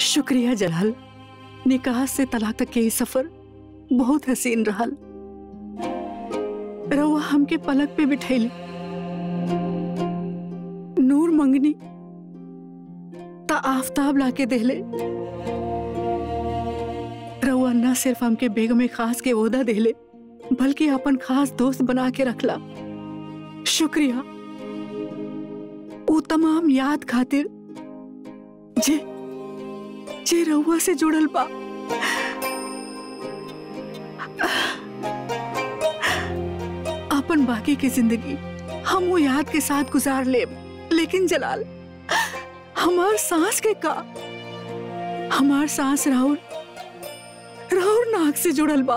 शुक्रिया जलाल निकाह से तलाक तक के ये सफर बहुत हसीन रहल रउआ हमके पलक पे बिठैली नूर मंगनी ता आफताब लाके देले रउआ न सिर्फ हमके बेगम खास के ओहदा देले बल्कि अपन खास दोस्त बना के रखला शुक्रिया वो तमाम याद खातिर जे जे रउआ से जुड़ल बा अपन बाकी की जिंदगी हम वो याद के साथ गुजार ले लेकिन जलाल हमार सांस के का हमार सांस राहुल राहुल नाक से जुड़ल बा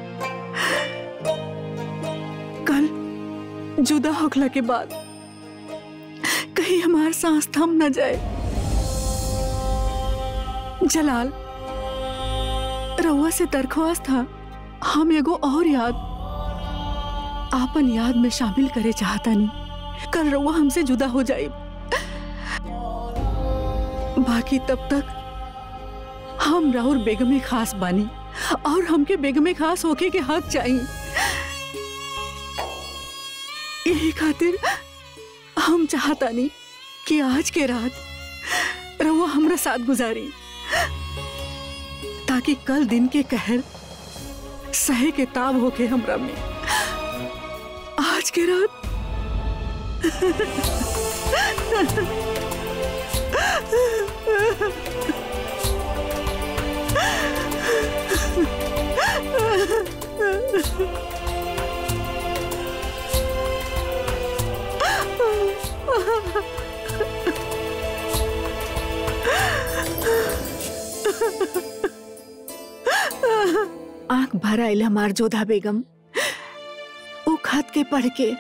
कल जुदा होखला के बाद कहीं हमार सांस थम न जाए जलाल रउआ से दरख्वास्त था हम एगो और याद आपन याद में शामिल करे चाहता नहीं कल रउआ हमसे जुदा हो जाए बाकी तब तक हम राहुल बेगमे खास बानी और हमके बेगमे खास होके के हक चाहिए यही खातिर हम चाहता नहीं कि आज के रात रउआ हमरा साथ गुजारी ताकि कल दिन के कहर सहे के ताब होके हमरा में आज के रात आंख भर आयल हमार जोधा बेगम वो खत के पढ़ के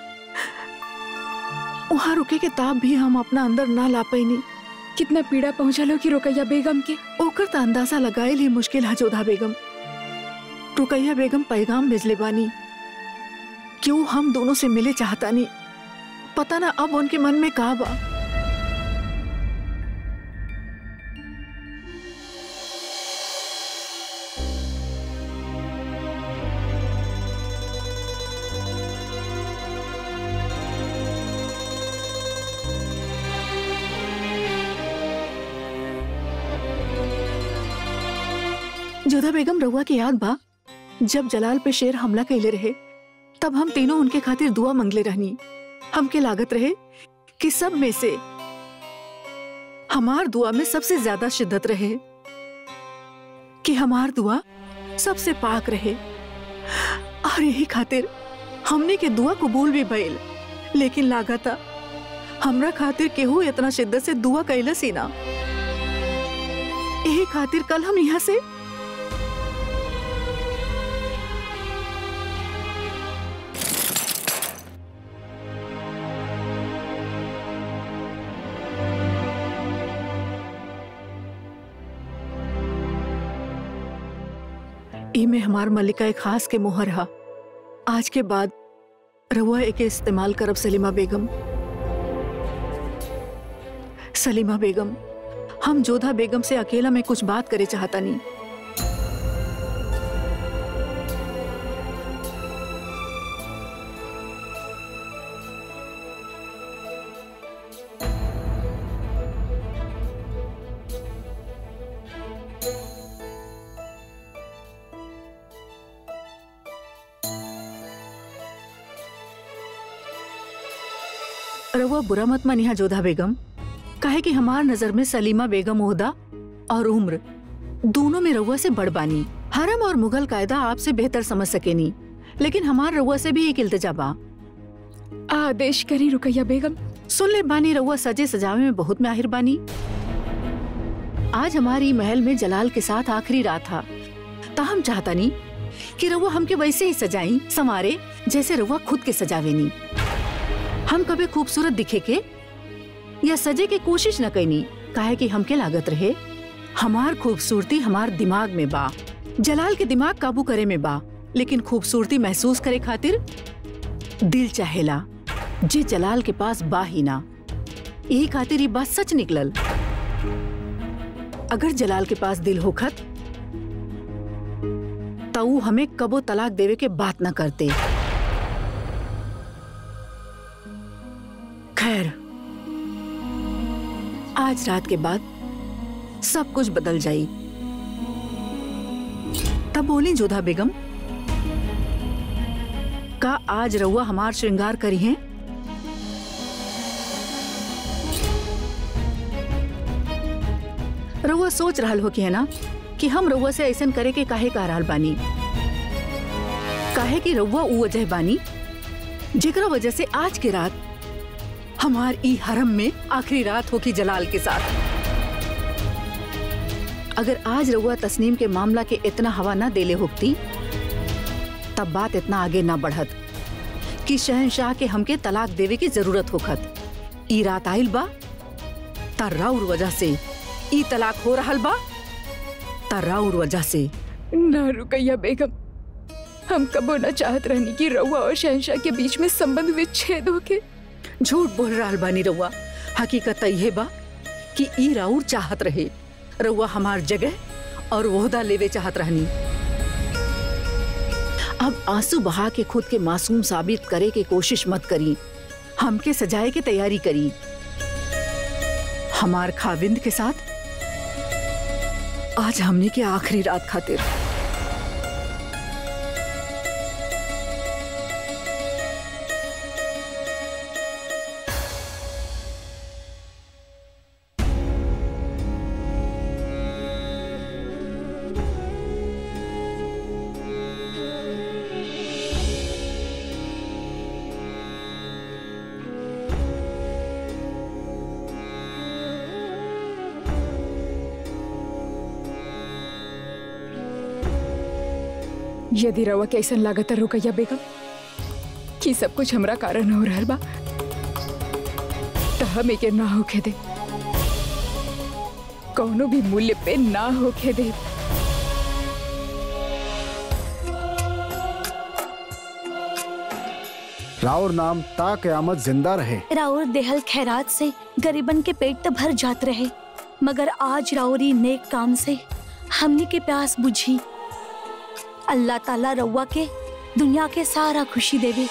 वहां रुके के ताब भी हम अपना अंदर ना ला पैनी कितना पीड़ा पहुंचलो कि रुकैया बेगम के ओकर त अंदाजा लगाए ही मुश्किल है जोधा बेगम रुकैया बेगम पैगाम भेजले बानी क्यों हम दोनों से मिले चाहता नहीं पता ना अब उनके मन में का बा जोधा बेगम रउआ की याद बा जब जलाल पे शेर हमला कैले रहे तब हम तीनों उनके खातिर दुआ मंगले रहनी हमके लागत रहे कि सब में से हमार दुआ में सबसे ज्यादा शिद्दत रहे कि हमार दुआ सबसे पाक रहे और यही खातिर हमने के दुआ कबूल भी भइल लेकिन लागता हमरा खातिर केहू इतना शिद्दत से दुआ कैलस ही ना यही खातिर कल हम यहाँ से ई में हमार मल्लिका एक खास के मोहर हा आज के बाद रहुआ एके इस्तेमाल करब सलीमा बेगम सलीमा बेगम हम जोधा बेगम से अकेला में कुछ बात करे चाहता नहीं रहुआ बुरा मत मनिहा जोधा बेगम काहे कि हमार नजर में सलीमा बेगम ओहदा और उम्र दोनों में रउआ से बड़ बानी हरम और मुगल कायदा आपसे बेहतर समझ सकेनी लेकिन हमार रउआ से भी एक इल्तजा बा आदेश करी रुकैया बेगम सुन ले बानी रउआ सजे सजावे में बहुत माहिर बानी आज हमारी महल में जलाल के साथ आखिरी रात था ताहम चाहता नहीं कि रउआ हमके वैसे ही सजाई समारे जैसे रउआ खुद के सजावे नी हम कभी खूबसूरत दिखे के या सजे के कोशिश न कैनी काहे कि हमके लागत रहे हमार खूबसूरती हमार दिमाग में बा जलाल के दिमाग काबू करे में बा लेकिन खूबसूरती महसूस करे खातिर दिल चाहेला जे जलाल के पास बा ही ना यही खातिर ये बात सच निकलल अगर जलाल के पास दिल होखत तो ऊ हमें कबो तलाक देवे के बात न करते खैर आज रात के बाद सब कुछ बदल जाई तब बोली जोधा बेगम का आज रउआ हमार श्रृंगार करी हैं रउआ सोच रहल हो कि है ना कि हम रउआ से ऐसन करे के काहे कह रहल बानी काहे कि रउआ ऊ वजह बानी जेकरा वजह से आज के रात हमार ई हरम में आखिरी रात होगी जलाल के साथ अगर आज रउआ तस्नीम के मामला के इतना हवा ना देले होती तब बात इतना आगे ना बढ़त कि शहनशाह के हमके तलाक देवे की जरूरत होखत ई रात आइल बा तर्राउर वजह से ई तलाक हो रहल बा तर्राउर वजह से ना रुकैया बेगम हम कबो न चाहत रहनी कि रउआ और शहनशाह के बीच में संबंध विच्छेद होके झूठ बोल रहल बानी रउआ हकीकत यह बा कि ई राउर चाहत रहे रउआ हमार जगह और वोहदा लेवे चाहत रहनी अब आंसू बहा के खुद के मासूम साबित करे के कोशिश मत करी हमके सजाए के तैयारी करी हमार खाविंद के साथ आज हमने के आखिरी रात खातिर यदि रउआ के ऐसन लागत है रुकैया बेगम कि सब कुछ हमरा कारण हो रहल बा तो हम एके ना होखे दे कौनो भी मूल्य पे ना होखे दे राउर नाम ता कयामत जिंदा रहे राउर देहल खैरात से गरीबन के पेट तो भर जात रहे मगर आज राउरी नेक काम से हमनी के प्यास बुझी अल्लाह ताला रउआ के दुनिया के सारा खुशी देवे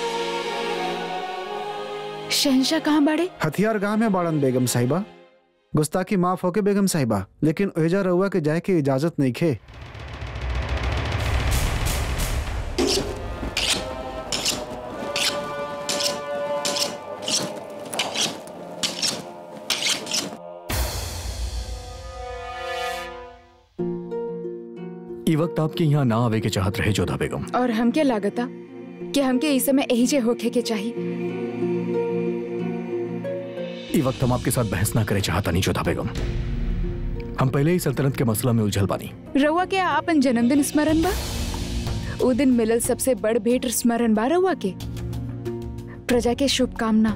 शहनशाह कहाँ बाड़े हथियार गांव में बाड़न बेगम साहिबा गुस्ताखी माफ होके बेगम साहिबा लेकिन ओहेजा रउआ के जाए के इजाजत नहीं खे ई वक्त आपके यहाँ ना आवे के चाहत रहे जोधा बेगम और हमके लागता कि हमके इस समय एहिजे होखे के चाहिए ई वक्त हम आपके साथ बहस ना करे चाहता नहीं जोधा बेगम हम पहले ही सल्तनत के मसला में उलझल बानी रउआ के आपन जन्मदिन स्मरण बा उ दिन मिलल सबसे बड़ भेंट स्मरण बा रउआ के प्रजा के शुभकामना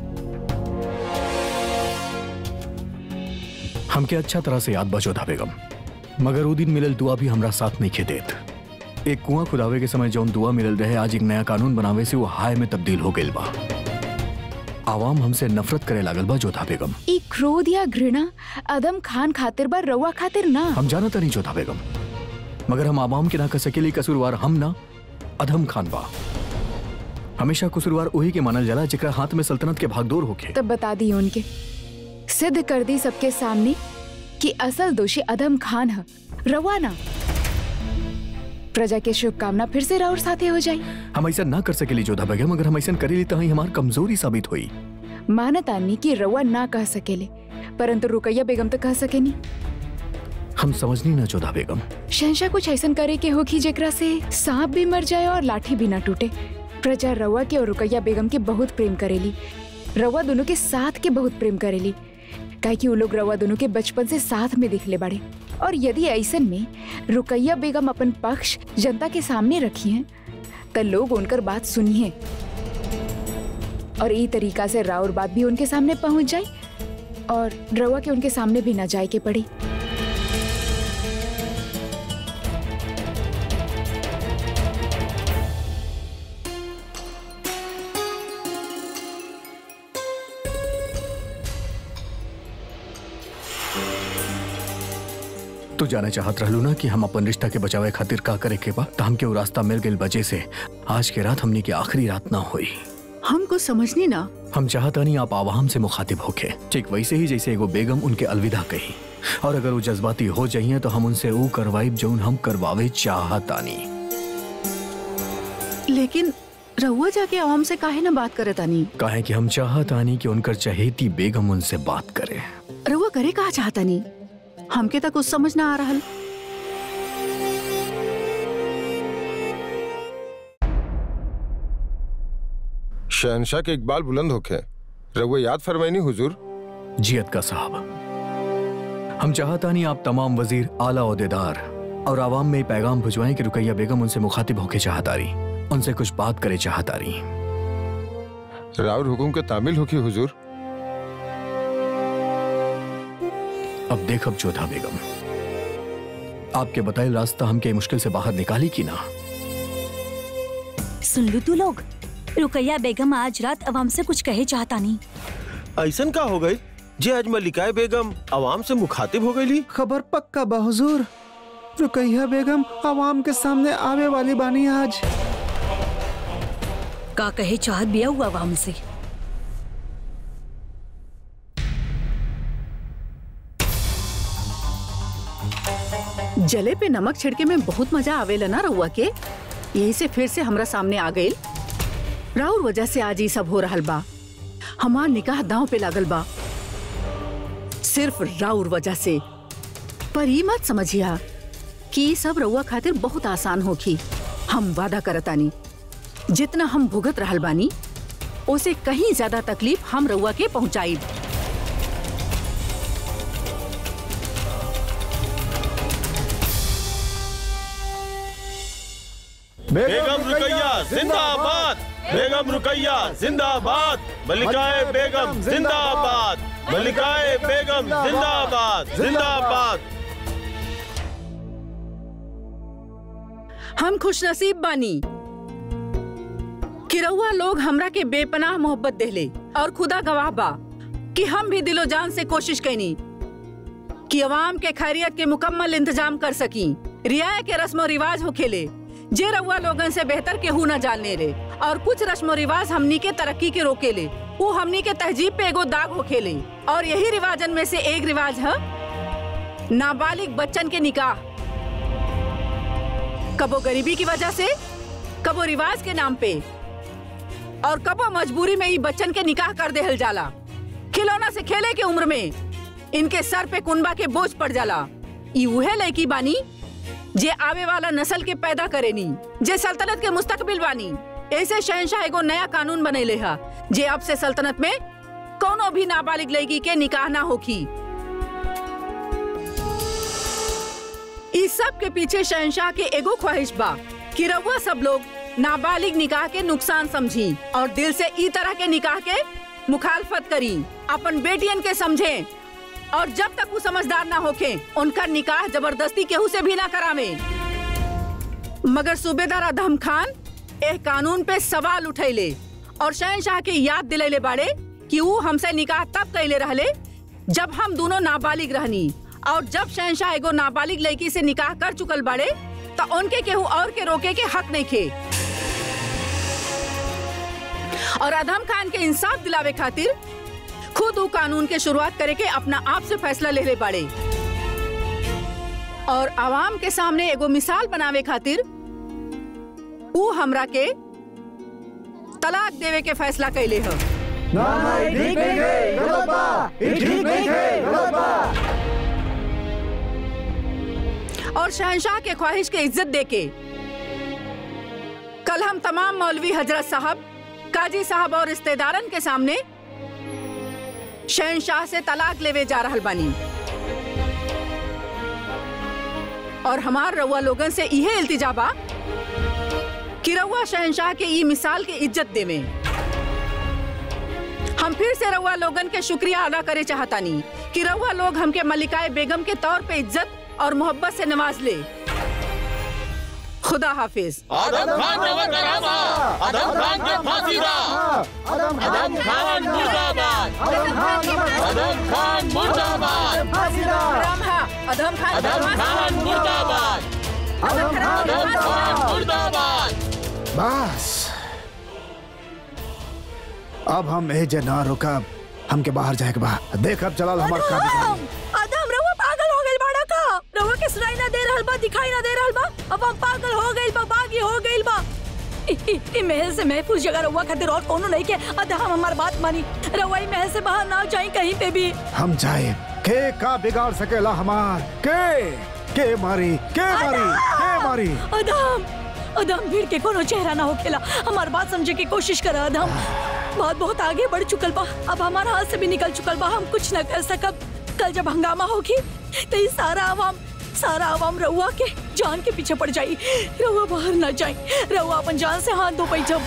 हमके अच्छा तरह से याद बा जोधा बेगम मगर वो दिन मिलल दुआ भी हमरा साथ नहीं खे देत एक कुआं खुदावे के समय जौन दुआ मिलल रहे आज एक नया कानून बनावे से वो हाय में तब्दील हो गइल बा आवाम हमसे नफरत करे लागल बा जोधा बेगम ई क्रोध या घृणा अदम खान खातिर बा रउआ खातिर ना हम जानता नहीं जोधा बेगम मगर हम आवाम के ना कर सकेली कसूरवार हम ना अधम खान बा हमेशा कसूरवार वही के मानल जाला जेकरा हाथ में सल्तनत के भागदौड़ होखे तब बता दी उनके सिद्ध कर दी सबके सामने कि असल दोषी अदम खान है रवा ना प्रजा के शुभकामना फिर से राउर साथे हो जाई हम ऐसा ना कर सकेली जोधा बेगम अगर हम ऐसा करेली तो ही हमार कमजोरी साबित हुई मानतानी कि रवा ना कह सकेले परंतु रुकैया बेगम तो कह सकेनी हम समझनी ना जोधा बेगम शहनशाह कुछ ऐसा करे के होगी जेकरा से सांप भी मर जाए और लाठी भी ना टूटे प्रजा रवा के और रुकैया बेगम के बहुत प्रेम करेली रवा दोनों के साथ के बहुत प्रेम करेली काहे कि वो लोग रवा दोनों के बचपन से साथ में दिखले बाड़े और यदि ऐसन में रुकैया बेगम अपन पक्ष जनता के सामने रखी हैं तो लोग उनकर बात सुनिए और ई तरीका से राउर बात भी उनके सामने पहुंच जाए और रवा के उनके सामने भी ना जाए के पड़ी तू जाने चाहत रहलू ना कि हम अपन रिश्ता के बचावे खातिर का करे के बा त हमके वो रास्ता मिल गइल वजह से आज के रात हमनी की आखिरी रात ना हुई हम कुछ समझनी ना हम चाहता नहीं आप आवाम से मुखातिब होके ठीक वैसे ही जैसे एगो बेगम उनके अलविदा कही और अगर वो जज्बाती हो जाइए तो हम उनसे वो करवाइब जो हम करवावे चाहतानी लेकिन रहुआ जाके आवाम से काहे ना बात करे तानी काहे कि हम चाहतानी कि उनकर चहेती बेगम उनसे बात करे रहुआ करे कहा चाहतानी हमके तक कुछ समझ ना आ रहल शहनशाह के इकबाल बुलंद होखे रघुआ याद फरमाइनी हुजूर जियत का साहब हम चाहतानी आप तमाम वजीर आला अहदेदार और आवाम में ये पैगाम भिजवाएं कि रुकैया बेगम उनसे मुखातिब होके चाहतारी उनसे कुछ बात करे चाहतारी राउर हुकुम के तामिल होखी हुजूर अब देख अब जोधा बेगम आपके बताए रास्ता हमके मुश्किल से बाहर निकाली की ना सुन लू तू लोग रुकैया बेगम आज रात अवाम से कुछ कहे चाहता नहीं ऐसन का हो गई जे आज मलिकाए बेगम आवाम से मुखातिब हो गई खबर पक्का बा हुजूर रुकैया बेगम आवाम के सामने आवे वाली बानी आज का कहे चाहत बिया हुआ अवाम से जले पे नमक छिड़के में बहुत मजा आवेला ना रहुआ के यही से फिर से हमरा सामने आ गई राउर वजह से आज ये सब हो रहल बा हमार निकाह दांव पे लागल बा सिर्फ राउर वजह से पर ये मत समझिया कि ये सब रउआ खातिर बहुत आसान होखी हम वादा करतानी जितना हम भुगत रहल बानी उसे कहीं ज्यादा तकलीफ हम रउआ के पहुंचाई बेगम रुकैया जिंदाबाद बेगम रुकैया जिंदाबाद मलिकाए बेगम जिंदाबाद मलिकाए बेगम जिंदाबाद जिंदाबाद हम खुशनसीब बानी कि रउआ लोग हमरा के बेपनाह मोहब्बत देले और खुदा गवाह बा कि हम भी दिलो जान से कोशिश कैनी कि अवाम के खैरियत के मुकम्मल इंतजाम कर सकी रियाय के रस्म रिवाज हो खेले जे रउआ लोगन से बेहतर केहू न जानने रे और कुछ रस्म रिवाज हमनी के तरक्की के रोके ले वो हमनी के तहजीब पे एगो दाग हो खेले और यही रिवाजन में से एक रिवाज है नाबालिग बच्चन के निकाह कबो गरीबी की वजह से कबो रिवाज के नाम पे और कबो मजबूरी में ही बच्चन के निकाह कर देहल जाला खिलौना से खेले के उम्र में इनके सर पे कुनबा के बोझ पड़ जाला ई उहे लड़की बानी जे आवे वाला नस्ल के पैदा करेनी जे सल्तनत के मुस्तकबिल बानी ऐसे शहनशाह एगो नया कानून बनैले हा जे अब से सल्तनत में कोनो भी नाबालिग लड़की के निकाह ना होखी इस सब के पीछे शहनशाह के एगो ख्वाहिश बा कि रउआ सब लोग नाबालिग निकाह के नुकसान समझी और दिल से ई तरह के निकाह के मुखालफत करी अपन बेटियन के समझे और जब तक वो समझदार ना होके उनका निकाह जबरदस्ती केहू से भी ना करावे मगर सूबेदार अदम खान एह कानून पे सवाल उठैले और शहनशाह के याद दिलैले बाड़े कि वो हमसे निकाह तब कैले रहले जब हम दोनों नाबालिग रहनी और जब शहनशाह एगो नाबालिग लड़की से निकाह कर चुकल बाड़े तो उनके केहू और के रोके के हक नहीं खे और अदम खान के इंसाफ दिलावे खातिर खुद वो कानून के शुरुआत करे के अपना आप से फैसला ले ले बाड़े और आवाम के सामने एगो मिसाल बनावे खातिर वो हमरा के तलाक देवे के फैसला कैले ह और शहनशाह के ख्वाहिश के इज्जत देके कल हम तमाम मौलवी हजरत साहब काजी साहब और रिश्तेदारन के सामने शहनशाह से तलाक लेवे जा रहल बानी और हमार रउआ लोगन से इहे इल्तिजा बा कि रउआ शहनशाह के ई मिसाल के इज्जत देवे हम फिर से रउआ लोगन के शुक्रिया अदा करे चाहतानी कि रउआ लोग हमके मलिकाए बेगम के तौर पे इज्जत और मोहब्बत से नवाज ले खुदा हाफिज आदम खान रवा करामा आदम खान के फांसी दा आदम खान मुर्दाबाद आदम खान मुर्दाबाद हराम हा अधम खान आदम खान मुर्दाबाद आदम खान मुर्दाबाद बस अब हम एजे ना रुकब हमके बाहर जाए के बा देख अब जलाल हमार का बिगाड़ी। अदम रउआ पागल हो गइल बाड़ा का रउआ के सुनाई ना दे रहल बा दिखाई ना दे रहल बा अब हम पागल हो गइल बा बागी हो गइल बा इ- इ इ महल से महफूज जगह रउआ खातिर और कोनो नहीं के अदा हम हमार बात मानी रउआ इ महल से बाहर ना जाई कहीं पे भी हम जाए के का बिगाड़ सकेला हमार के के मारी के मारी के मारी अदम अदम भीड़ के कोनो चेहरा ना होखेला हमार बात समझे की कोशिश कर अदम बात बहुत आगे बढ़ चुकल बा अब हमारा हाथ से भी निकल चुकल बा हम कुछ न कर सकब कल जब हंगामा होगी तो ये सारा आवाम सारा आवाम रउआ के जान के पीछे पड़ जाई रउआ बाहर ना जाई रउआ अपन जान से हाथ धो पाई जब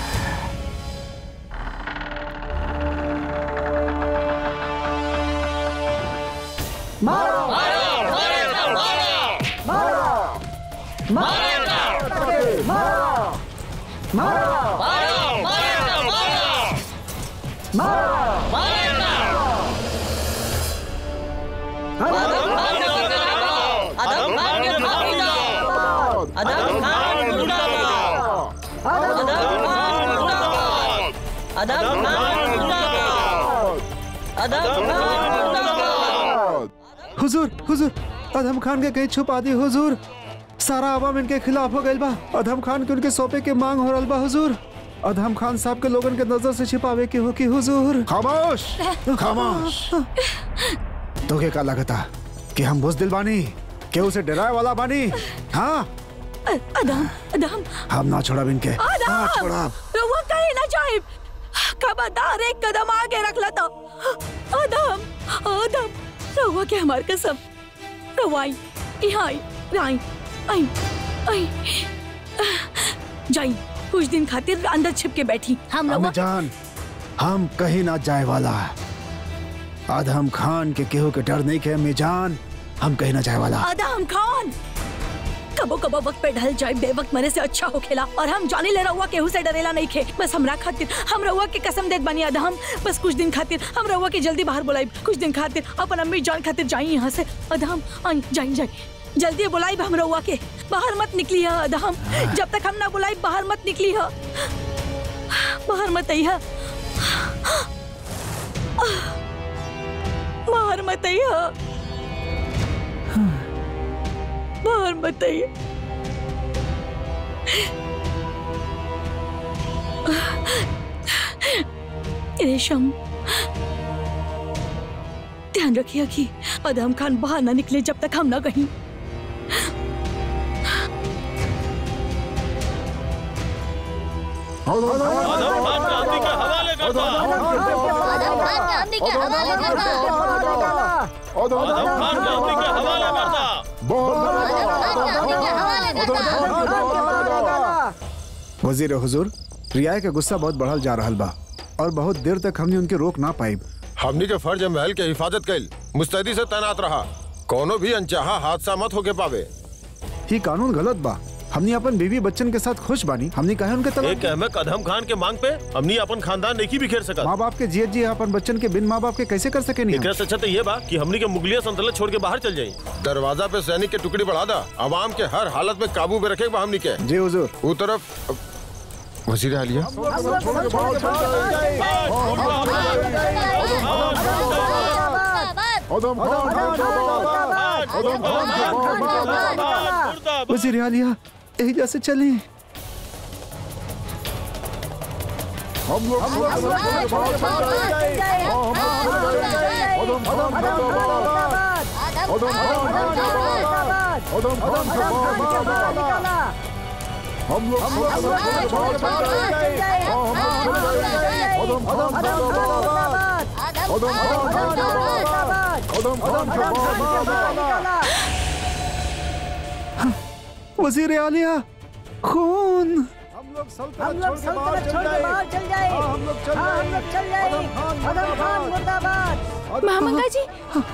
आदम खान के फांसी दो आदम खान मुर्दाबाद आदम खान मुर्दाबाद आदम खान मुर्दाबाद आदम खान मुर्दाबाद हुजूर हुजूर अधम खान के कहीं छुपा दी हुजूर सारा आवाम इनके खिलाफ हो गइल बा अधम खान के उनके सौंपे के मांग हो रहल बा हुजूर अधम खान साहब के लोगन के नजर से छिपावे के हो कि हुजूर खामोश खामोश तो के का लगता कि हम बुजदिल बानी के उसे डराए वाला बानी हाँ अ- अदम अदम हम ना छोड़ब इनके ना अदम छोड़ब रउआ कहीं ना जाए खबरदार एक कदम आगे रख लेता अदम अदम रउआ के हमार कसम रवाई यहाँ आई राई आई आई जाई कुछ दिन खातिर अंदर छिप के बैठी हम अम्मी रउआ जान हम कहीं ना जाए वाला आदम खान के केहू के डर नहीं के अम्मी जान हम कहीं ना जाए वाला आदम खान कबो कबो वक्त पे ढल जाए बेवक्त मरे से अच्छा हो खेला और हम जाने ले रहुआ केहू से डरेला नहीं खे बस हमरा खातिर हम रहुआ के कसम देत बनी आदम बस कुछ दिन खातिर हम रहुआ के जल्दी बाहर बुलाई कुछ दिन खातिर अपन अम्मी जान खातिर जाई यहाँ से अदम आई जाई जाई जल्दी बुलाई हम रहुआ के बाहर मत निकली है अदम जब तक हम ना बुलाई बाहर मत निकली है बाहर मत आई है बाहर मत आई है बाहर मत आइए रेशम ध्यान रखिए कि अदम खान बाहर ना निकले जब तक हम ना कहीं आदम खान गांधी के हवाले कर दो आदम खान गांधी के हवाले कर दो आदम खान गांधी के हवाले कर दो आदम खान गांधी के हवाले कर दो वजीर हुजूर रियाय के गुस्सा बहुत बढ़ल जा रहा बा और बहुत देर तक हमने उनके रोक ना पाई हमनी के फर्ज है महल के हिफाजत कैल मुस्तैदी से तैनात रहा कोनो भी अनचाहा हादसा मत होके पावे ही कानून गलत बा हमने अपन बीवी बच्चन के साथ खुश बानी हमने कहा उनके एक तलाक अहमद कदम खान के मांग पे हमनी अपन खानदान नहीं बिखेर सकत माँ बाप के जिये जी अपन बच्चन के बिन माँ बाप के कैसे कर सके नहीं एकरा से अच्छा तो ये बा कि हमनी के मुगलिया संतुलन छोड़ के बाहर चल जाई दरवाजा पे सैनिक के टुकड़ी बढ़ा दा आवाम के हर हालत में काबू में रखे हमनी के जी हुजूर वो तरफ वजीर आलिया वजीर आलिया यही जैसे चले वजीर आलिया खून हम लोग सल्तनत छोड़ के बाहर चल जाए हम लोग चल जाए अदम खान मुर्दाबाद महामंगा जी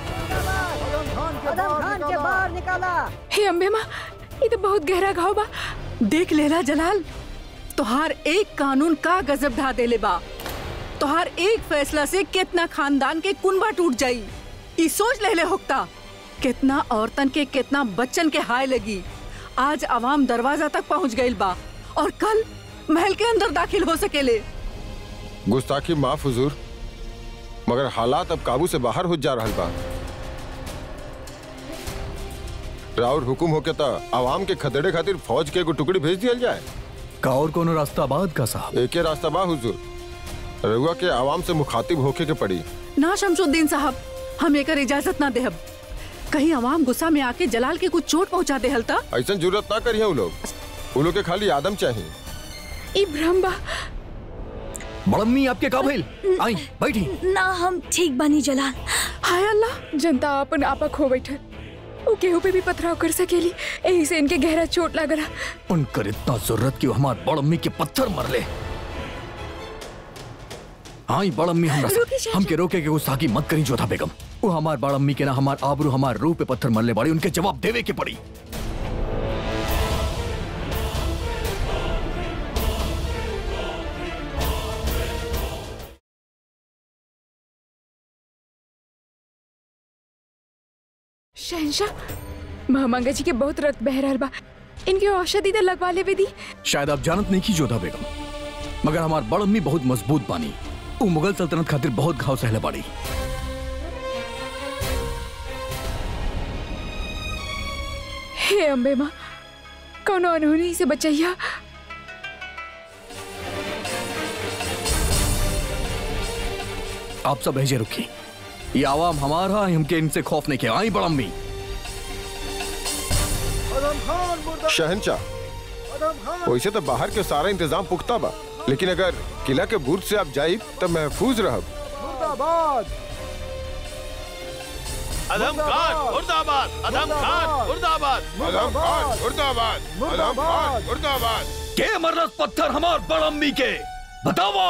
अदम खान के बाहर निकाला हे अम्बे माँ ये तो बहुत गहरा घाव बा देख लेला जलाल तोहार एक कानून का गजब ढा देले बा तोहार एक फैसला से कितना खानदान के कुनबा टूट जाई ई सोच लेले होक्ता कितना औरतन के कितना बच्चन के हाय लगी आज आवाम दरवाजा तक पहुंच गइल बा और कल महल के अंदर दाखिल हो सकेले गुस्ताखी माफ हुजूर मगर हालात अब काबू से बाहर हो जा रहल बा राउर हुकुम होके त आवाम के खदेड़े खातिर फौज के एगो टुकड़ी भेज दिया जाए का और कोनो रास्ता बाद का साहब एके रास्ता बा हुजूर रउआ के आवाम से मुखातिब होके के पड़ी ना शमशुद्दीन साहब हम एकर इजाजत ना देहब कहीं आवाम गुस्सा में आके जलाल के कुछ चोट पहुंचा दे हलता ऐसा जरूरत ना करिए उ लोग उ लोग के खाली आदम चाहिए ई भ्रम बा बड़म्मी आपके का भइल आई बैठी ना हम ठीक बनी जलाल हाय अल्लाह जनता अपन आपा खो बैठल वो केहू पे भी पथराव कर सकेली यही से इनके गहरा चोट लागला उनकर इतना जरूरत कि वो हमार बड़म्मी के पत्थर मर ले आई बड़म्मी हमरा से- रुकी चाचा। हमके रोके के गुस्ताखी मत करी जोधा बेगम वो हमार बड़म्मी के ना हमार आबरू हमार रूह पे पत्थर मरले बाड़ी उनके जवाब देवे के पड़ी शहनशाह महामंगा जी के बहुत रक्त बह रहल बा इनके औषधि तो लगवा लेवे दी शायद आप जानत नहीं की जोधा बेगम मगर हमार बड़म्मी बहुत मजबूत बानी वो मुगल सल्तनत खातिर बहुत घाव सहले बाड़ी हे अम्बे माँ कौन अनहोनी से बचैया आप सब भेजे रुकी ये आवाम हमारा हमके इनसे खौफ नहीं किया आई बड़म्मी आदम खान मुर्दा शहनशाह आदम खान वैसे तो बाहर के सारा इंतजाम पुख्ता बा लेकिन अगर किला के बुर्ज से आप जाइब तब महफूज रहब मुर्दाबाद अदम खान मुर्दाबाद अदम खान मुर्दाबाद अदम खान मुर्दाबाद अदम खान मुर्दाबाद के मरलस पत्थर हमार बड़म्मी के बतावा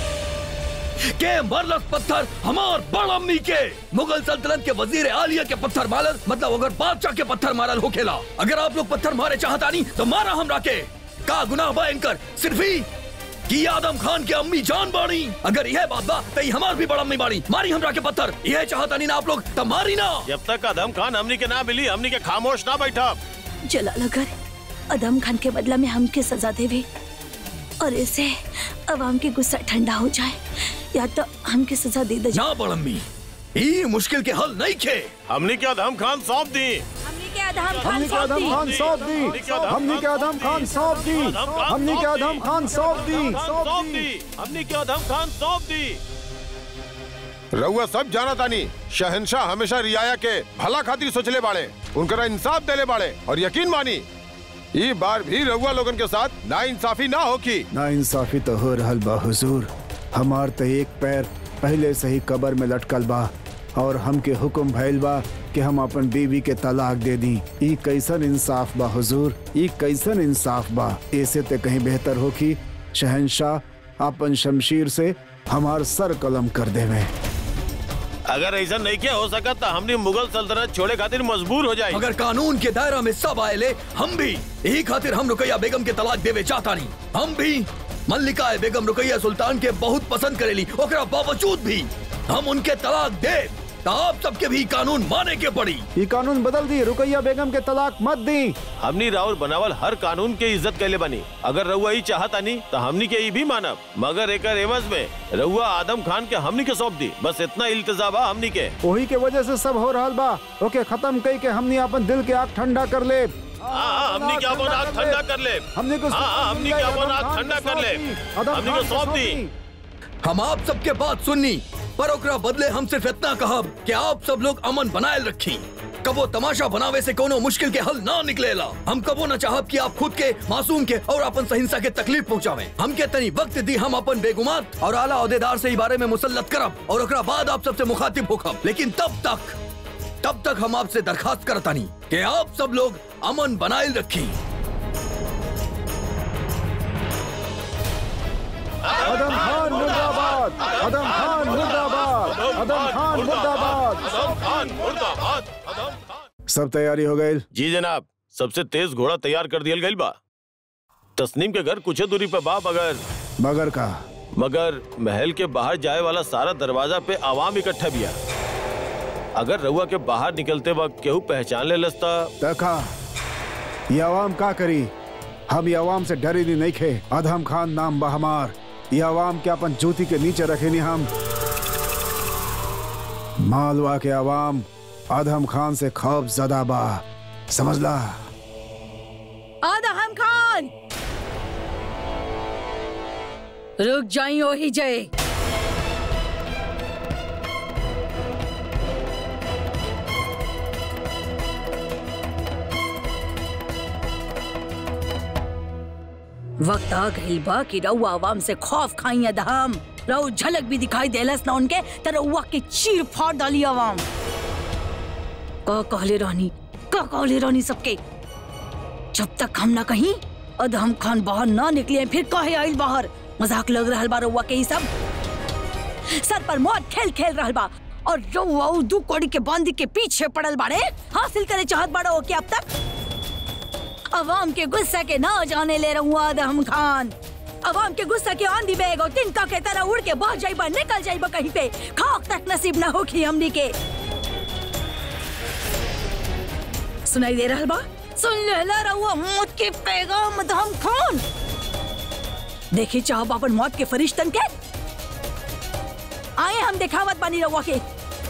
के मरलस पत्थर हमार बड़म्मी के मुगल सल्तनत के वजीर आलिया के पत्थर मारल मतलब अगर बादशाह के पत्थर मारल होखेला अगर आप लोग पत्थर मारे चाहता नहीं तो मारा हमरा के का गुनाह बा इनकर सिर्फ ही कि आदम खान के अम्मी जान बाड़ी अगर यह बात बा तो ये हमार भी बड़म्मी बाड़ी मारी हमरा के पत्थर यह चाहता नहीं ना आप लोग तो मारी ना जब तक अदम खान हमनी के ना मिली हमनी के खामोश ना बैठा जलाल अगर अदम खान के बदला में हमके सजा देवे और ऐसे अवाम के गुस्सा ठंडा हो जाए या तो हमके सजा दे दे ना बड़म्मी ये मुश्किल के हल नहीं खे हमनी के अदम खान सौंप दी हमने के अदम हमने के आदम खान सौंप दी हमने के आदम खान सौंप दी हमने के आदम खान सौंप दी सौंप दी हमनी के अदम खान सौंप दी रउआ सब जाना तानी शहनशाह हमेशा रियाया के भला खातिर सोचले बाड़े उनकरा इंसाफ देले बाड़े और यकीन मानी ई बार भी रउआ लोगन के साथ ना इंसाफी ना होकी ना इंसाफी तो हो रहल बा हुजूर हमार तो एक पैर पहले से ही कबर में लटकल बा और हमके हुक्म भइल बा कि हम अपन बीवी के तलाक दे दी ई कैसन इंसाफ बा हुजूर ई कैसन इंसाफ बा ऐसे ते कहीं बेहतर हो कि शहनशाह अपन शमशीर से हमार सर कलम कर देवे अगर ऐसा नहीं किया हो सका तो हमनी मुगल सल्तनत छोड़े खातिर मजबूर हो जाए अगर कानून के दायरा में सब आए हम भी यही खातिर हम रुकैया बेगम के तलाक देवे चाहता नहीं हम भी मल्लिका बेगम रुकैया सुल्तान के बहुत पसंद करेली ओकरा बावजूद भी हम उनके तलाक दे तो आप सबके भी कानून माने के पड़ी ई कानून बदल दी रुकैया बेगम के तलाक मत दी हमनी राउर बनावल हर कानून के इज्जत कैले बनी अगर रउआ ही चाहता नहीं तो हमनी के ई भी मानब मगर एकर एवज में रउआ आदम खान के हमनी के सौंप दी बस इतना इल्तजा बा हमनी के वही के वजह से सब हो रहल बा ओके खत्म कई के हमनी अपन दिल के आग ठंडा कर ले हाँ हाँ हमनी के अपन आग ठंडा कर ले हमने को हाँ हाँ हमनी के अपन आग ठंडा कर ले हमनी को सौंप दी हम आप सबके बात सुननी पर ओकरा बदले हम सिर्फ इतना कहब कि आप सब लोग अमन बनाए रखी कबो तमाशा बनावे से कोनो मुश्किल के हल ना निकलेला हम कबो न चाहब कि आप खुद के मासूम के और अपन सहिंसा के तकलीफ पहुंचावे हम के तनी वक्त दी हम अपन बेगुमात और आला अहदेदार से ई बारे में मुसल्लत करब और ओकरा बाद आप सबसे मुखातिब होखब लेकिन तब तक तब तक हम आपसे दरखास्त करतानी कि आप सब लोग अमन बनाए रखी अदम खान मुर्दाबाद अदम खान मुर्दाबाद अदम खान मुर्दाबाद अदम खान मुर्दाबाद अदम खान सब तैयारी हो गई जी जनाब सबसे तेज घोड़ा तैयार कर दिया गई बा तस्नीम के घर कुछ दूरी पे बा मगर मगर का मगर महल के बाहर जाए वाला सारा दरवाजा पे आवाम इकट्ठा बिया अगर रउआ के बाहर निकलते वक्त केहू पहचान ले लसता देखा ये अवाम का करी हम ये अवाम से डरी नहीं नहीं खे अधम खान नाम बा हमार ये अवाम के अपन जूती के नीचे रखे नहीं हम मालवा के अवाम अधम खान से खौफ ज्यादा बा समझला आदम खान रुक जाई ओही जय वक्त आ गई बा कि रउआ आवाम से खौफ खाई अदहम रउ झलक भी दिखाई देलस ना उनके त रउआ के चीर फाड़ डाली आवाम का कहले रहनी का कहले रहनी सबके जब तक हम ना कहीं अदहम खान बाहर ना निकले फिर काहे आइल बाहर मजाक लग रहल बा रउआ के ई सब सर पर मौत खेल खेल रहल बा और रउआ उ दू कोड़ी के बांधी के पीछे पड़ल बाड़े हासिल करे चाहत बाड़ा ओके अब तक अवाम के गुस्सा के ना जाने ले रहुआ अदहम खान अवाम के गुस्सा के आंधी बेग और तिनका के तरह उड़ के बह जाइबा निकल जाइबा कहीं पे खाक तक नसीब ना होखी हमनी के सुनाई दे रहल बा सुन लेला रहुआ मौत के पैगाम अदहम खान देखी चाहब अपन मौत के फरिश्तन के आए हम दिखावत बानी रहुआ के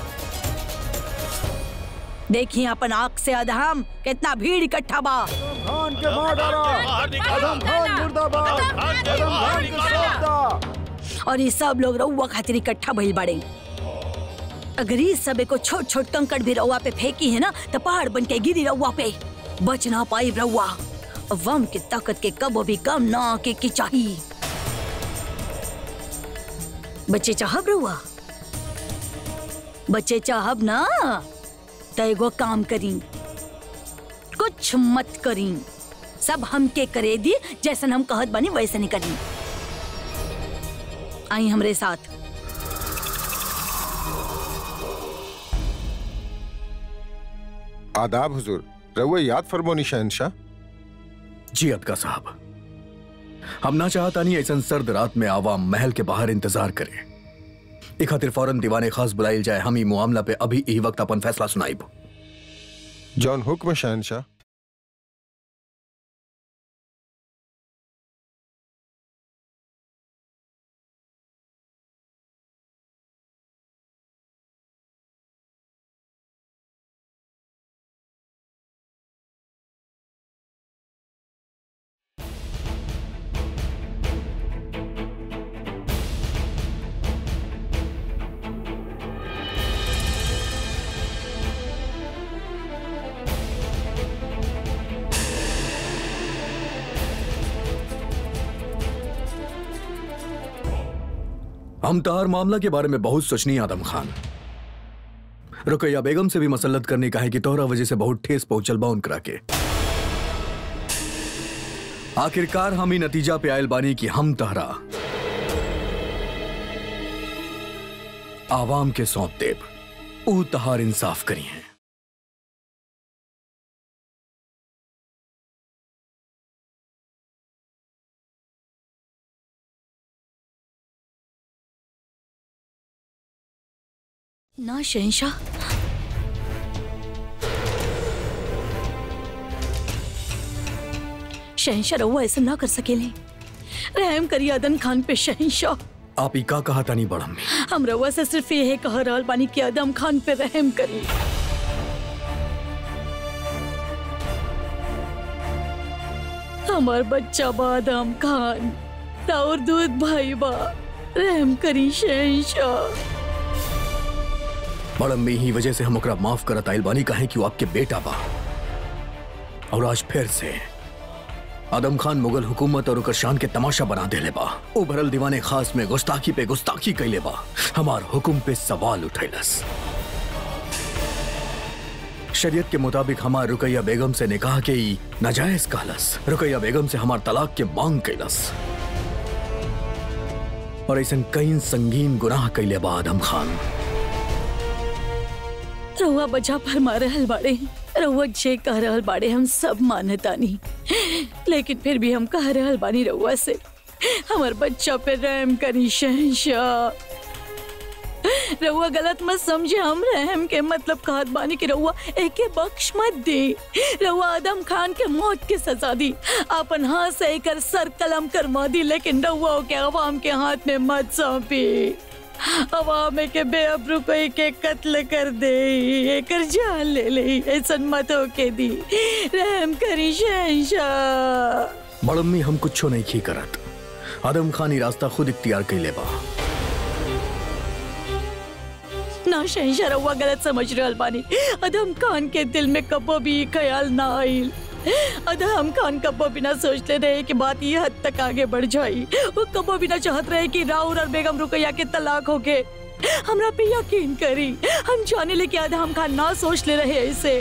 देखिए अपन आंख से अधम कितना भीड़ इकट्ठा बा खान के मार डाला आदम खान मुर्दाबाद आदम खान के सौंप दा और ये सब लोग रउआ खातिर इकट्ठा भइल बाड़े अगर ये सब को छोट छोट कंकड़ भी रउआ पे फेंकी है ना तो पहाड़ बन के गिरी रउआ पे बच ना पाई रउआ वम की ताकत के कबो भी कम ना आके की चाहिए बच्चे चाहब रउआ बच्चे चाहब ना तो एगो काम करी कुछ मत करी सब हमके करे दी जैसन हम कहत बनी वैसे नहीं करी आई हमरे साथ आदाब हुजूर रहुआ याद फरमोनी शहनशाह जी अदका साहब हम ना चाहता नहीं ऐसा सर्द रात में आवाम महल के बाहर इंतजार करे ए खातिर फौरन दीवाने खास बुलाइल जाए हम ई मामला पे अभी यही वक्त अपन फैसला सुनाइब जॉन हुक्म शहनशाह हम तहार मामला के बारे में बहुत सोचनी आदम खान रुकैया बेगम से भी मसलत करने का है कि तोहरा वजह से बहुत ठेस पहुंचल बा उनकरा के आखिरकार हम ही नतीजा पे आयल बानी कि हम तहरा आवाम के सौंप देब ऊ तहार इंसाफ करी हैं ना शहनशाह शहनशाह रहुआ ऐसा ना कर सकेले रहम करिए अदन खान पे शहनशाह आप ई का कहा तानी बड़म में हम रहुआ से सिर्फ ये कह रहल बानी कि अदम खान पे रहम करी हमार बच्चा बा अदम खान और दूध भाई बा रहम करी शहनशाह बड़म में ही वजह से हम ओकरा माफ करत आइल बानी काहे कि वो आपके बेटा बा और आज फिर से आदम खान मुगल हुकूमत और ओकर शान के तमाशा बना देले बा उभरल दीवाने खास में गुस्ताखी पे गुस्ताखी कैले बा हमार हुकुम पे सवाल उठैलस शरीयत के मुताबिक हमार रुकैया बेगम से निकाह के ई नाजायज कहलस रुकैया बेगम से हमार तलाक के मांग कैलस और ऐसन कई संगीन गुनाह कैले बा आदम खान रहुआ बजा फरमा रहल बाड़े रहुआ जे कह रहल बाड़े हम सब मानतानी लेकिन फिर भी हम कह रहल बानी रहुआ से हमार बच्चा पे रहम करी शहनशाह रहुआ गलत मत समझे हम रहम के मतलब कहत बानी कि रहुआ एके बख्श मत दे रहुआ आदम खान के मौत के सजा दी अपन हाथ से एकर सर कलम करवा दी लेकिन रहुआ के अवाम के हाथ में मत सौंपी अवाम के बेअबरू को के कत्ल कर दे एकर जान ले ले ऐसन मत होके दी रहम करी शहनशाह बड़म्मी हम कुछो नहीं खी करत आदम खान ही रास्ता खुद इख्तियार कैले बा ना शहनशाह रहुआ गलत समझ रहल बानी अदम खान के दिल में कबो भी ई ख्याल ना आइल अदम खान कबो भी ना सोचते रहे कि बात ये हद तक आगे बढ़ जाई वो कबो भी ना चाहत रहे कि राहुल और बेगम रुकैया के तलाक हो गए हमरा पे यकीन करी हम जाने ले कि अदम खान ना सोच ले रहे ऐसे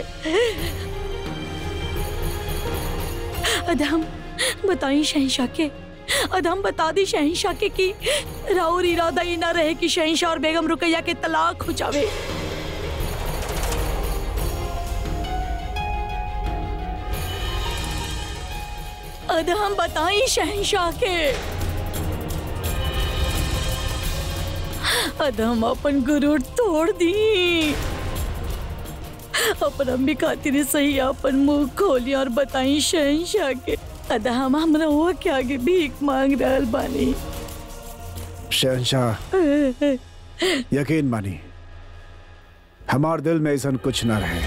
अदम बताई शहनशाह के अदम बता दी शहनशाह के कि राउर इरादा ही ना रहे कि शहनशाह और बेगम रुकैया के तलाक हो जावे अदम बताई शहनशाह के अदम अपन गुरूर तोड़ दी अपन अम्मी खातिर सही अपन मुंह खोली और बताई शहनशाह के अदम हमरा हुआ के आगे भीख मांग रहल बानी शहनशाह यकीन मानी हमार दिल में ऐसा कुछ न रहे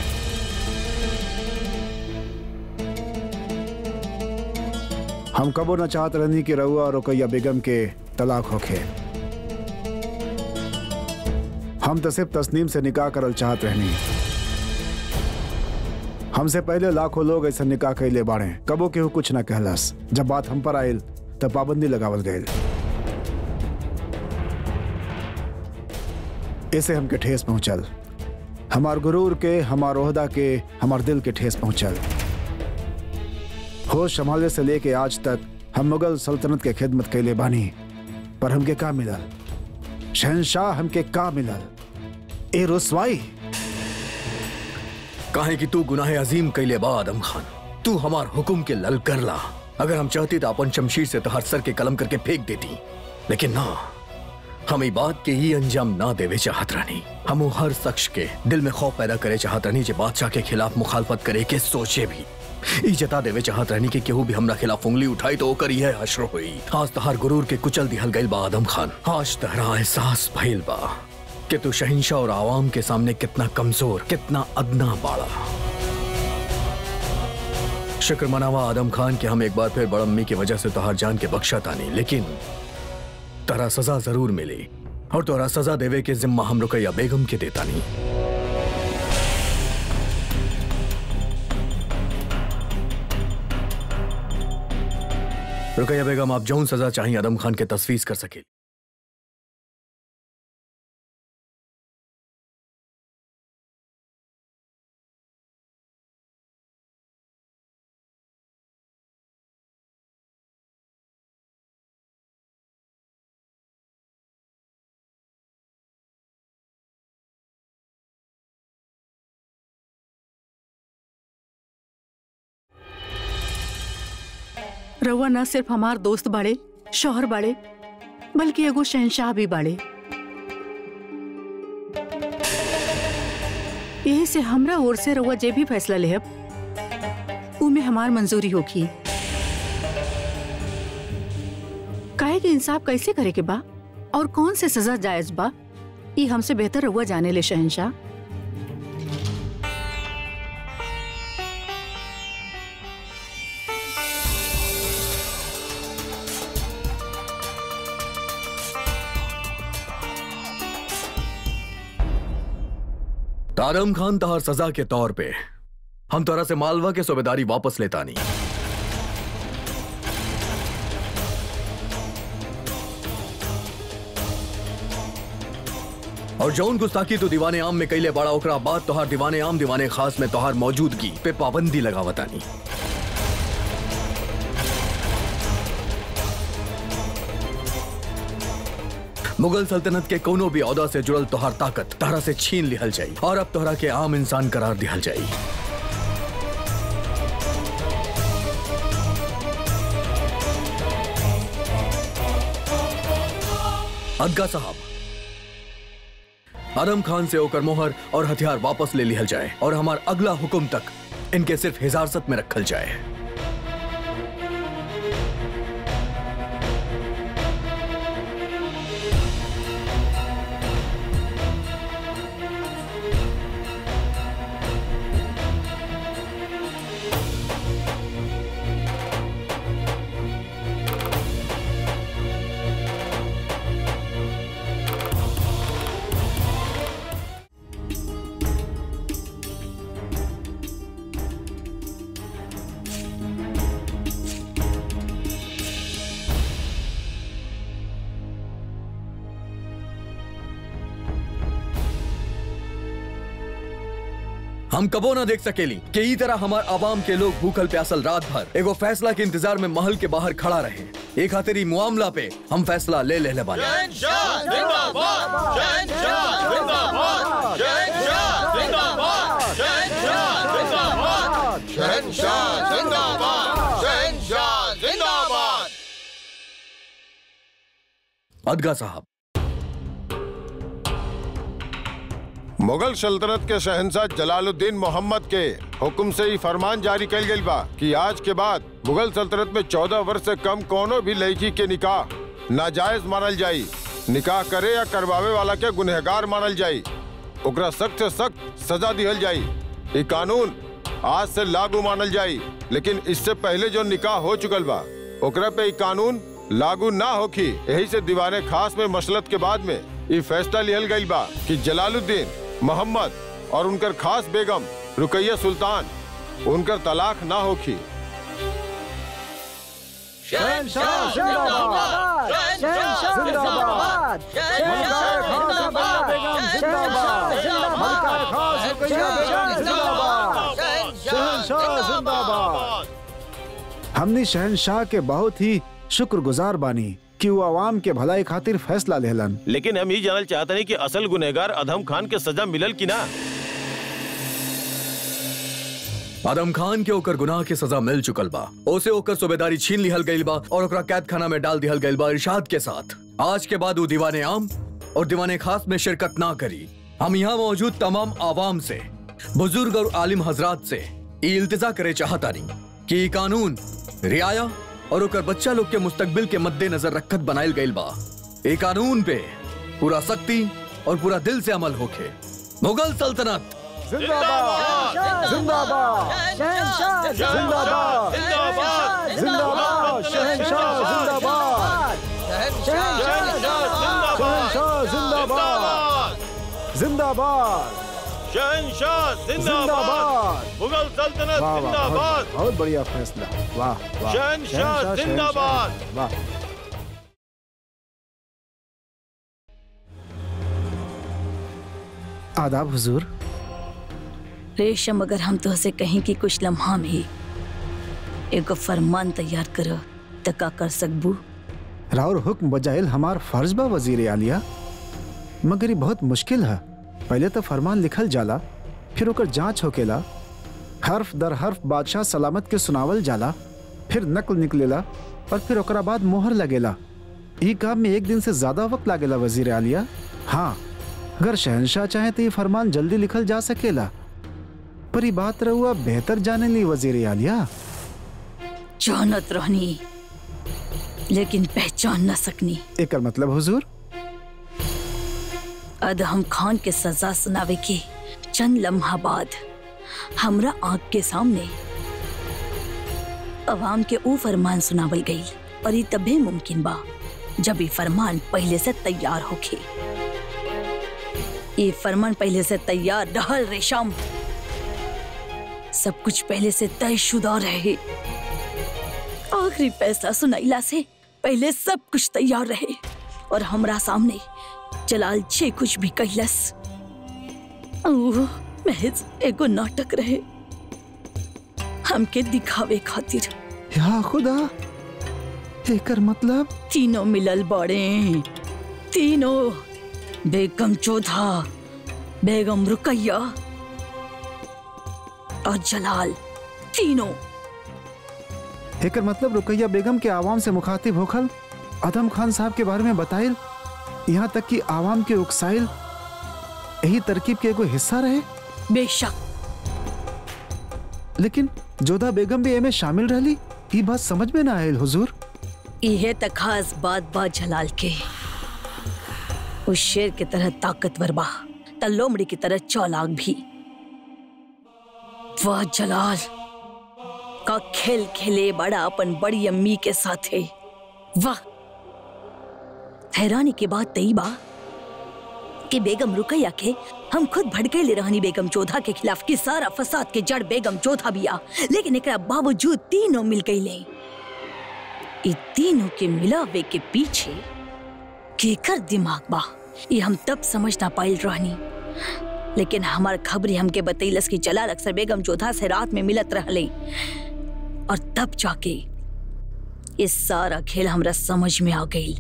हम कबो न चाहत रहनी कि रउआ और रुकैया बेगम के तलाक होखे हम तो सिर्फ तस्नीम से निकाह करल चाहत रहनी हमसे पहले लाखों लोग ऐसा निकाह कैले बाड़े कबो केहू कुछ न कहलस जब बात हम पर आयल तब पाबंदी लगावल गयल ऐसे हमके ठेस पहुंचल हमार गुरूर के हमार ओहदा के हमार दिल के ठेस पहुंचल होश संभाले से लेके आज तक हम मुगल सल्तनत के खिदमत कैले बानी पर हमके का मिलल शहनशाह हमके का मिलल ए रुसवाई काहे कि तू गुनाह अजीम कैले बा आदम खान तू हमार हुकुम के लल कर ला अगर हम चाहती तो अपन शमशीर से तोहर सर के कलम करके फेंक देती लेकिन ना हम ई बात के ही अंजाम ना देवे चाहत रहनी हम हर शख्स के दिल में खौफ पैदा करे चाहत रहनी जे बादशाह के खिलाफ मुखालफत करे के सोचे भी ई जता देवे चाहत रहनी कि केहू भी हमरा खिलाफ उंगली उठाई तो ओकर यह हश्र हुई आज तहार गुरूर के कुचल दिहल गइल बा आदम खान आज तहरा एहसास भइल बा कि तू शहिंशाह और आवाम के सामने कितना कमजोर कितना अदना बाड़ा शुक्र मनावा आदम खान के हम एक बार फिर बड़म्मी की वजह से तोहार जान के बख्शा तानी लेकिन तोरा सजा जरूर मिली और तोरा सजा देवे के जिम्मा हम रुकैया बेगम के देता नहीं रुकैया बेगम आप जौन सजा चाहिए आदम खान के तस्वीर कर सके रउआ न सिर्फ हमार दोस्त बाड़े शोहर बाड़े बल्कि एगो शहनशाह भी बाड़े यही से हमरा ओर से रउआ जे भी फैसला लेहब उमे हमार मंजूरी होगी काहे के इंसाफ कैसे करे के बा और कौन से सजा जायज बा ई हमसे बेहतर रउआ जाने ले शहनशाह तारम खान तहार सजा के तौर पे हम तोरा से मालवा के सूबेदारी वापस लेता नहीं और जौन गुस्ताखी तो दीवाने आम में कैले बड़ा ओकरा बाद तोहार दीवाने आम दीवाने खास में तोहार मौजूदगी पे पाबंदी लगावतानी मुगल सल्तनत के कोनो भी औदा से जुड़ल तोहार ताकत तहरा से छीन लिहल जाई और अब तोहरा के आम इंसान करार दिहल जाई अदगा साहब आदम खान से होकर मोहर और हथियार वापस ले लिहल जाए और हमार अगला हुक्म तक इनके सिर्फ हिजारत में रखल जाए हम कबो ना देख सकेली कि ई तरह हमार आवाम के लोग भूखल प्यासल रात भर एगो फैसला के इंतजार में महल के बाहर खड़ा रहे एक खातिर ई मामला पे हम फैसला ले ले बानी शहंशाह जिंदाबाद शहंशाह जिंदाबाद शहंशाह जिंदाबाद शहंशाह जिंदाबाद शहंशाह जिंदाबाद शहंशाह जिंदाबाद अदगा साहब मुगल सल्तनत के शहंशाह जलालुद्दीन मोहम्मद के हुक्म से ही फरमान जारी कल गई बा कि आज के बाद मुगल सल्तनत में चौदह वर्ष से कम कोनो भी लड़की के निकाह नाजायज मानल जाई निकाह करे या करवावे वाला के गुनहगार मानल जाई ओकरा सख्त से सख्त सजा दिहल जाई ये कानून आज से लागू मानल जाई लेकिन इससे पहले जो निकाह हो चुकल बा ओकरा पे ये कानून लागू ना होखी यही से दीवाने खास में मसलत के बाद में ये फैसला लिहल गई बा कि जलालुद्दीन मोहम्मद और उनकर खास बेगम रुकैया सुल्तान उनकर तलाक ना होखी शहंशाह जिंदाबाद शहंशाह जिंदाबाद मलकाए खान रुकैया बेगम जिंदाबाद मलकाए खान रुकैया बेगम जिंदाबाद शहंशाह जिंदाबाद हमने शहनशाह के बहुत ही शुक्रगुजार बानी कि वो आवाम के भलाई खातिर फैसला लेलन लेकिन हम ये जानल चाहते नहीं कि असल गुनहगार अधम खान के सजा मिलल की ना आदम खान के ओकर गुनाह के सजा मिल चुकल बा ओसे ओकर सूबेदारी छीन लिहल गइल बा और ओकरा कैद खाना में डाल दिहल गइल बा इरशाद के साथ आज के बाद वो दीवाने आम और दीवाने खास में शिरकत ना करी हम यहाँ मौजूद तमाम आवाम से बुजुर्ग और आलिम हजरात से ई इल्तिजा करे चाहता नहीं कि ई कानून रियाया और ओकर बच्चा लोग के मुस्तकबिल के मद्देनजर रखत बनाइल गइल बा ए कानून पे पूरा सख्ती और पूरा दिल से अमल होखे मुगल सल्तनत जिंदाबाद जिंदाबाद शहंशाह जिंदाबाद जिंदाबाद शहंशाह जिंदाबाद शहंशाह जिंदाबाद जिंदाबाद शहंशाह जिंदाबाद जिंदाबाद मुगल सल्तनत वाह वाह जिंदाबाद बहुत, बहुत बढ़िया फैसला वाह वाह शहंशाह शहंशाह, जिंदाबाद। शहंशाह, वाह आदाब हुजूर रेशम अगर हम तुहसे कहीं कि कुछ लम्हा में एगो फरमान तैयार करो त का कर सकबू राउर हुक्म बजाइल हमार फर्ज बा वजीर आलिया मगर ये बहुत मुश्किल है पहले तो फरमान लिखल जाला फिर ओकर जांच होकेला हर्फ दर हर्फ बादशाह सलामत के सुनावल जाला फिर नकल निकलेला और फिर ओकरा बाद मोहर लगेला ई काम में एक दिन से ज्यादा वक्त लागेला वजीर आलिया हाँ अगर शहनशाह चाहे तो ये फरमान जल्दी लिखल जा सकेला पर ये बात रहुआ बेहतर जाने ली वजीर आलिया जानत रहनी लेकिन पहचान न सकनी एकर मतलब हुजूर अदहम खान के सजा सुनावे के चंद लम्हा बाद हमरा आंख के सामने अवाम के ऊ फरमान सुनावल गई और ये तभी मुमकिन बा जब ये फरमान पहले से तैयार होखे ये फरमान पहले से तैयार रहल रेशम सब कुछ पहले से तयशुदा रहे आखिरी फैसला सुनाइला से पहले सब कुछ तैयार रहे और हमरा सामने जलाल छे कुछ भी कहलस ओह, महज एगो नाटक रहे हमके दिखावे खातिर या खुदा एकर मतलब तीनों मिलल बड़े तीनों बेगम चौधा बेगम रुकैया और जलाल तीनों एकर मतलब रुकैया बेगम के आवाम से मुखातिब होखल आदम खान साहब के बारे में बताइल यहाँ तक कि आवाम के उकसाइल यही तरकीब के एगो हिस्सा रहे बेशक लेकिन जोधा बेगम भी एमे शामिल रहली ई बात समझ में ना आयल हुजूर इहे त खास बात बा जलाल के उस शेर की तरह ताकतवर बा त लोमड़ी की तरह चालाक भी वाह जलाल का खेल खेले बड़ा अपन बड़ी अम्मी के साथे वाह हैरानी के बात तई बा कि बेगम रुकैया के हम खुद भड़केले रहनी बेगम चौधा के खिलाफ कि सारा फसाद के जड़ बेगम चौधा बिया लेकिन एकरा बावजूद तीनों मिल गईले इ तीनों के मिलावे के पीछे केकर दिमाग बा ये हम तब समझ ना पाइल रहनी लेकिन हमार खबरी हमके बतैलस कि जलाल अक्सर बेगम चौधा से रात में मिलत रहले और तब जाके ये सारा खेल हमरा समझ में आ गई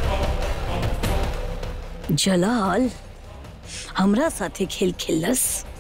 जलाल हमरा साथे खेल खेलस